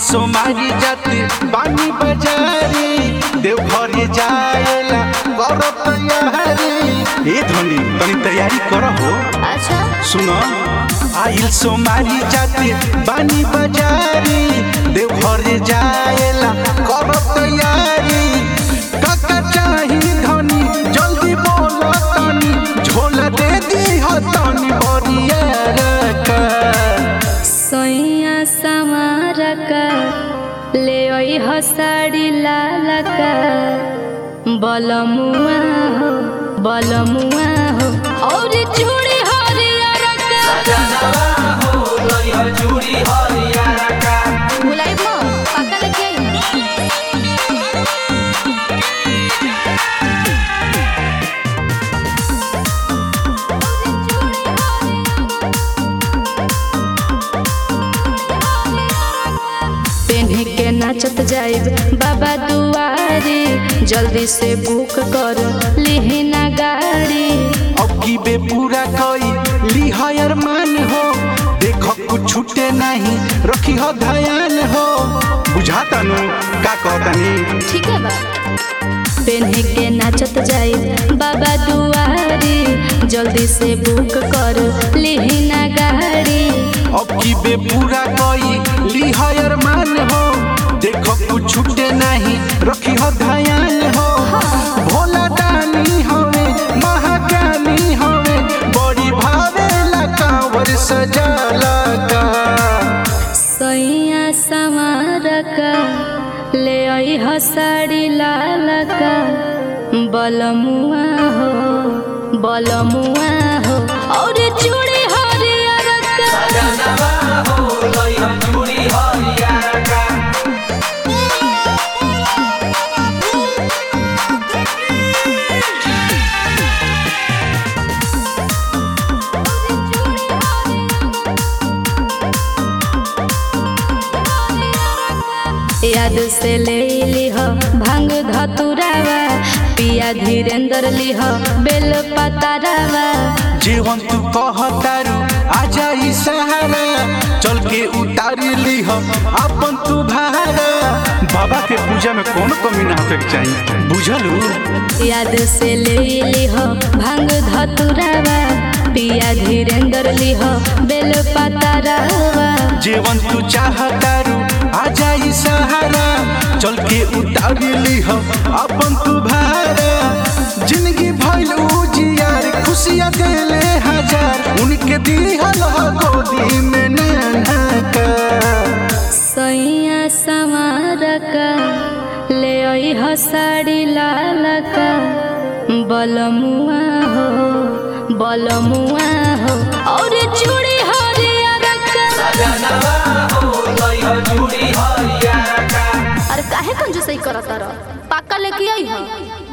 सोमारी जाते बानी बजारी देवघर जाएला कर तैयारी ए धनी तनी तैयारी कर हो अच्छा सुन आइल सोमारी जाते बानी बजारी देवघर जाएला कर तैयारी काका चाही धनी जल्दी बोल तनी झोला दे दी हो तनी बरिया रका सैया समारका ले ओइ हसाडी लालका बलमुआ हो बलमुआ हो और चूड़ी हरियर का बुलाई मो पक्का लेके आई पेन्ही के नाचत जाइब बाबा दुआरी जल्दी से बुक कर लिहिना गाड़ी अब की बे पूरा कई लिहायर मान हो देखो कुछ छूटे नहीं रखी हो ध्यान हो बुझाता नु का कहतानी ठीक है बा पेन्ही के नाचत जाइब बाबा दुआरी जल्दी से बुक कर लिहिना गाड़ी अब की बे पूरा कई लिहायर मान हो देखो कुछ छूटे नहीं रखी हो ध्यान हो भोला दानी हवे महाज्ञानी हवे बड़ी भावेला कांवर सजाला का सैया समारका ले आई हसाड़ी लालका बलमुआ हो बलमुआ हो और चूड़ी हरियर का याद से ले लिह भांग धतुरावा पिया धीरेन्द्र लिह बेल पतारावा जीवन तू कहतारू आजा ई सहारा चल के उतारी लीह अपन तू भारा बाबा के पूजा में कौन कमी ना होके के चाहिए बुझलू याद से ले लिह भांग धतुरावा पिया धीरेन्द्र लिह बेल पतारावा जीवन तू चाहतारू आजा ई सहारा चल के उतारी लीह अपन तू भारा जिंदगी भइल उजियार खुशियाँ देले हजार उनके दिहल हो गोदी में नन्हा का सैया समारका ले आई हसाड़ी लालका बलमुआ हो बलमुआ हो और चूड़ी हरियर का अरे काहे कंजूसई करत रह पाका लेके आई हो